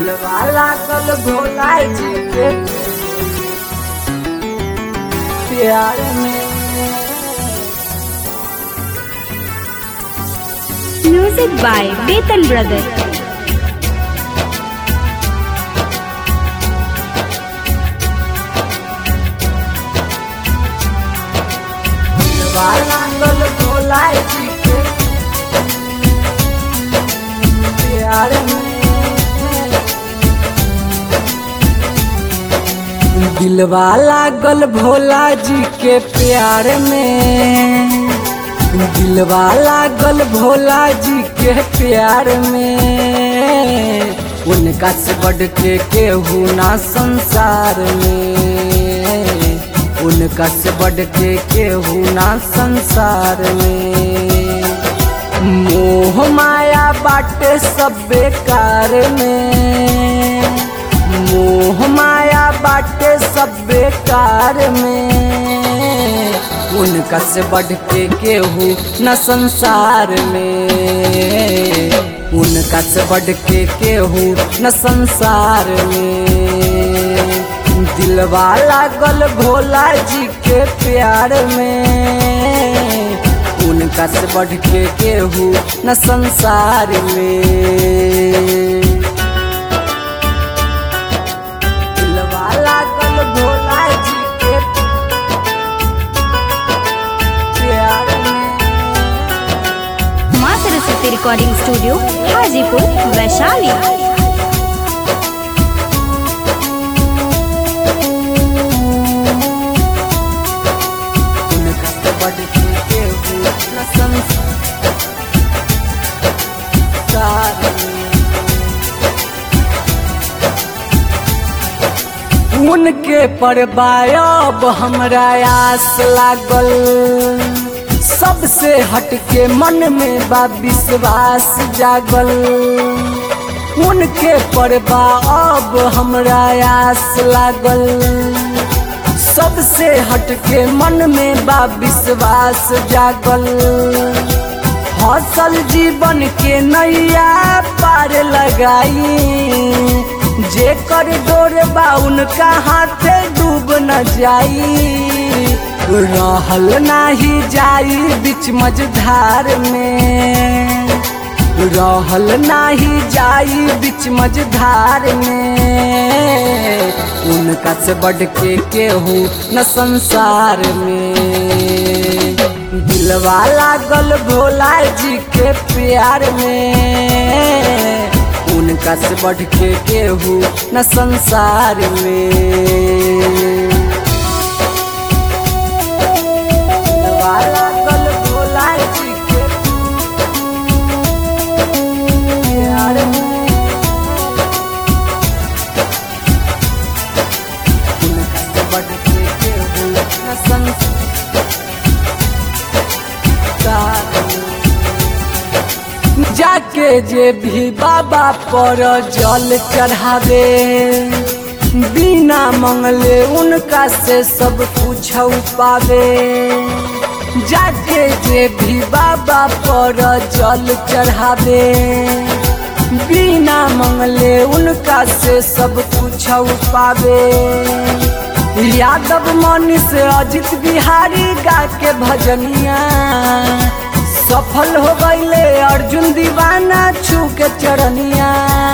दिलवा लागल भोला जी के प्यार में Music by Betan Brothers. दिलवा लागल भोला जी के प्यार में दिलवा लागल भोला जी के प्यार में दिलवा लागल भोला जी के प्यार में उनका से बढ़ के केहू ना संसार में उनका से बढ़ के केहू ना संसार में मोह माया बाटे सब बेकार में मोह माया बाटे सब बेकार में उनका से बढ़ के केहू न संसार में उनका से बढ़ के केहू न संसार में दिलवा लागल भोला जी के प्यार में उनका से बढ़ के केहू न संसार में दिलवा लागल भोला जी के प्यार में माँ सरस्वती रिकॉर्डिंग स्टूडियो हाजीपुर वैशाली उनका से बढ़ के केहू न संसार में उनके परबायब हमरा आस लागल सबसे हटके मन में बा विश्वास जागल उनके परबा अब हमरा आस लागल सबसे हटके मन में बा विश्वास जागल हौसल जीवन के नैया पार लगाई जे कर डोर बा उनका हाथे डूब न जाई रहल नाही जाई बीच मझधार में रहल नाही जाई बीच मझधार में उनका से बढ़ के केहू न संसार में दिलवा लागल भोला जी के प्यार में उनका से बढ़ के केहू न संसार में दिलवा लागल भोला जी के प्यार में उनका से बढ़ के केहू न संसार में जाके जे भी बाबा पर जल चढ़ावे बिना मंगले उनका से सब कुछ पावे जाके जे भी बाबा पर जल चढ़ावे बिना मंगले उनका से सब कुछ पावे यादव मनीष अजित बिहारी गा के भजनिया सफल हो गईले अर्जुन दीवाना छू के चरनिया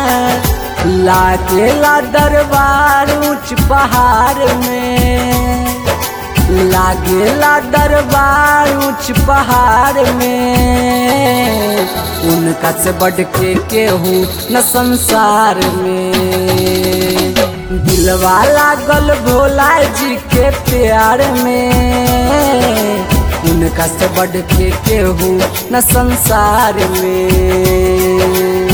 लागेला दरबार ऊंच पहाड़ में लागेला दरबार ऊंच पहाड़ में उनका से बढ़ के केहू न संसार में दिलवा लागल भोला जी के प्यार में उनका से बढ़ के केहू न संसार में